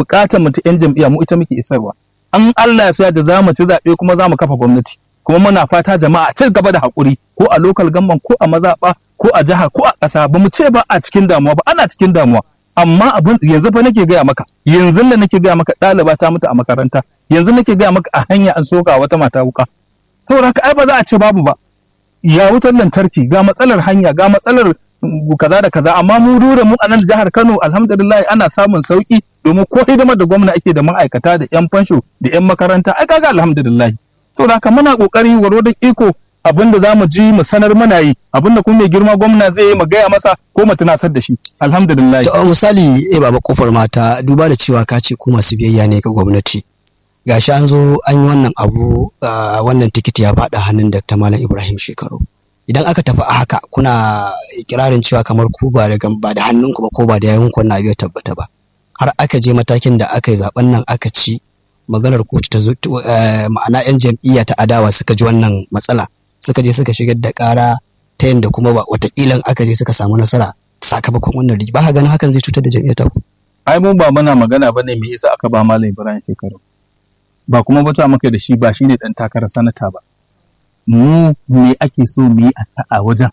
bukatar mu ta yan jam'iyya mu ita muke isarwa an Allah ya sa da zamu ci zaɓe kuma zamu kafa gwamnati kuma muna fata jama'a ci gaba da haƙuri ko a lokal gamban ko a mazaɓa ko a jiha ko a ƙasa ba mu ce ba a cikin damuwa ba ana cikin damuwa amma abin yanzu fa nake gaya maka yanzu da nake gaya maka ɗaliba ta mutu a makaranta yanzu nake gaya maka a hanya an soka wata mata wuka saboda haka ai ba za a ce babu ba ya wutar lantarki ga matsalar hanya ga matsalar kaza da kaza amma mu dure mu a nan jihar Kano alhamdulillah ana samun sauki domin ko hidimar da gwamna ake da ma'aikata da yan fansho da yan makaranta ai kaga alhamdulillah saboda haka muna kokari warwadon iko abin da zamu ji mu sanar muna yi abin da kuma mai girma gwamna zai yi mu gaya masa ko mu tunasar da shi alhamdulillah to misali eh baba kofar mata duba da cewa ka ce ku masu biyayya ne ga gwamnati gashi an zo an yi wannan abu wannan tikiti ya faɗa hannun Dr. Malam Ibrahim Shekaru idan aka tafi a haka kuna ikirarin cewa kamar ku ba da ba da hannunku ba ko ba da yayinku wannan abu ya tabbata ba har aka je matakin da aka yi zaben nan aka ci maganar kotu ta zo ma'ana yan jam'iyya ta adawa suka ji wannan matsala suka je suka shigar da ƙara ta yadda kuma ba wataƙila aka je suka samu nasara sakamakon wannan rigi ba ganin hakan zai cutar da jam'iyyar ta ku ai mun ba muna magana bane me yasa aka ba malam Ibrahim shekaru ba kuma bata maka da shi ba shine dan takarar sanata ba mu me ake so mu yi a wajen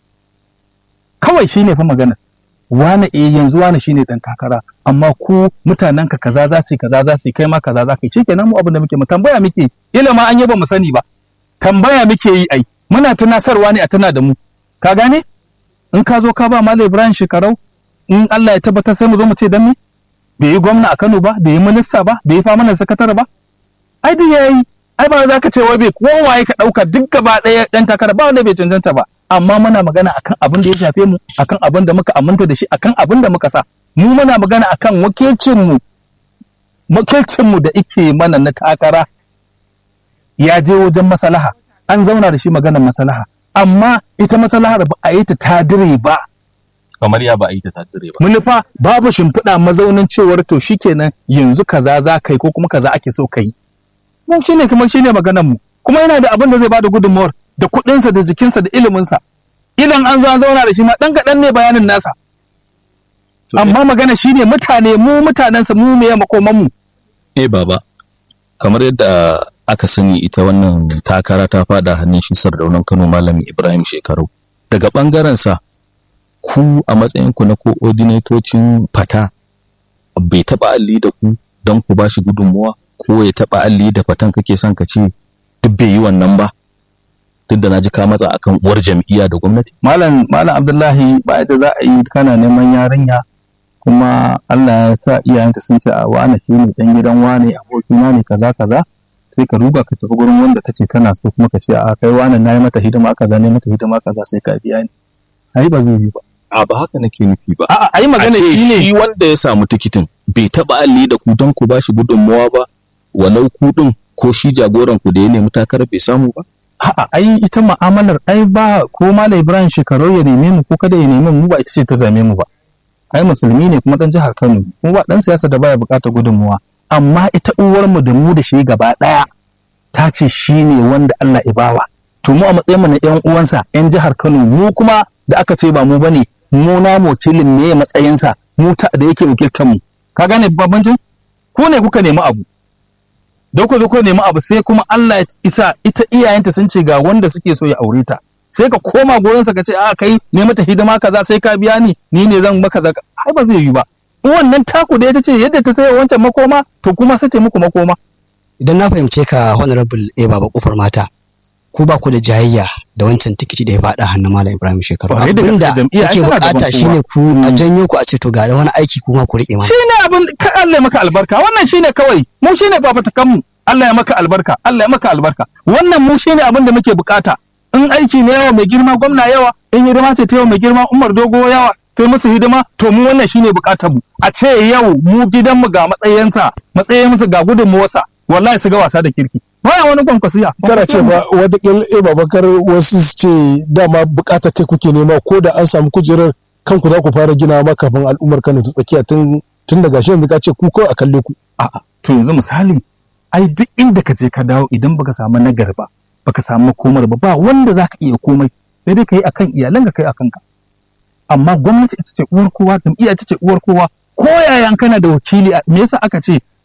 kawai shine fa magana wane eh yanzu wane shine dan takara amma ku mutanen ka kaza za su kaza za su kai ma kaza za ka yi shikenan mu abin da muke mu tambaya muke ila ma an yi ba mu sani ba tambaya muke yi ai muna tunasarwa ne a tana da mu ka gane in ka zo ka ba malam Ibrahim shekarau in Allah ya tabbatar sai mu zo mu ce dan me bai yi gwamna a Kano ba bai yi minista ba bai yi famanan sakatare ba ai duk yayi ai ba za ka ce wai bai kowaye ka dauka duk gaba ɗaya dan takara ba wanda bai cancanta ba amma muna magana akan abin da ya shafe mu akan abin da muka aminta da shi akan abin da muka sa mu muna magana akan wakilcin mu wakilcin mu da ike mana na takara ya je wajen maslaha an zauna da shi maganar maslaha amma ita maslahar ba a yi ta tadire ba kamar ya ba a yi ta tadire ba manufa babu shimfiɗa mazaunin cewar to shikenan yanzu kaza za kai ko kuma kaza ake so kai mu shine kamar shine maganar mu kuma yana da abin da zai bada gudunmawar da kuɗinsa da jikinsa da iliminsa idan an zo an zauna da shi ma ɗan kaɗan ne bayanin nasa amma magana shine mutane mu mutanensa mu me makoman mu eh baba kamar yadda aka sani ita wannan takara ta fada hannun shi sardaunan Kano Malami Ibrahim Shekaru daga bangaren sa ku a matsayin ku na koordinatocin fata bai taba alli da ku don ku bashi gudunmuwa ko ya taba alli da fatan kake son ka ce duk bai yi wannan ba duk da naji ka matsa akan uwar jam'iyya da gwamnati malam malam Abdullahi ba yadda za a yi kana neman yarinya kuma Allah ya sa iyayenta sun ce a wane shi ne dan gidan wane abokina ne kaza kaza sai ka ruga ka tafi gurin wanda ta ce tana so kuma ka ce a kai wane na yi mata hidima kaza ne mata hidima kaza sai ka biya ni ai ba zai yi ba a ba haka nake nufi ba a'a ai magana a ce shine shi wanda ya samu tikitin bai taba alli da ku don ku bashi gudunmawa ba walau ku din ko shi jagoran ku da ya nemi takarar bai samu ba a'a ai ita mu'amalar ai ba ko malam Ibrahim shekaru ya neme mu ko kada ya neme mu ba ita ce ta dame mu ba ai musulmi ne kuma dan jihar Kano kuma ba dan siyasa da baya bukatar gudunmuwa amma ita uwar mu da mu da shi gaba daya ta ce shi ne wanda Allah ya bawa to mu a matsayin mu na yan uwansa yan jihar Kano mu kuma da aka ce ba mu bane mu na wakilin me matsayinsa mu ta da yake wakiltar mu ka gane bambancin ku ne kuka nemi abu da ku zo ku nemi abu sai kuma Allah ya isa ita iyayenta sun ce ga wanda suke so ya aure ta sai ka koma gurinsa ka ce a kai ne mata hidima kaza sai ka biya ni ni ne zan maka zaka ai ba zai yi ba in wannan taku da ita ce yadda ta sai wancan makoma to kuma sai ta muku makoma idan na fahimce ka honorable eh baba kofar mata ku ba ku da jayayya da wancan tikiti da ya faɗa hannun malam ibrahim shekaru Kwarai da gaske, abinda jam'iyya ai ake tana gaban bukata kowa. shine ku a Mm. janyo ku a ce to ga wani aiki kuma ku riƙe mana shine abin ka Allah ya maka albarka wannan shine kawai mu shine fafatakan mu Allah ya maka albarka Allah ya maka albarka wannan mu shine abin da muke bukata in aiki ne yawa mai girma gwamna yawa in hidima ce ta yawa mai girma Umar Dogo yawa ta yi musu hidima to mu wannan shine bukatar mu a ce yau mu gidan mu ga matsayinsa matsayinsa ga gudunmuwarsa wallahi su ga wasa da kirki baya wani kwankwasiya kana ce ba watakil e babakar wasu su ce dama bukatar kai kuke nema ko da an samu kujerar kanku za ku fara gina ma kafin al'ummar kano ta tsakiya tun tun daga shi yanzu ka ce ku kawai a kalle ku A'a, to yanzu misali, ai duk inda ka je ka dawo idan baka samu nagar ba, baka samu komar ba, ba wanda za ka iya komai, sai dai ka yi akan iyalan ka kai akan ka. Amma gwamnati ita ce uwar kowa, jam'iyya ita ce uwar kowa, ko yayan kana da wakili, a- me yasa aka ce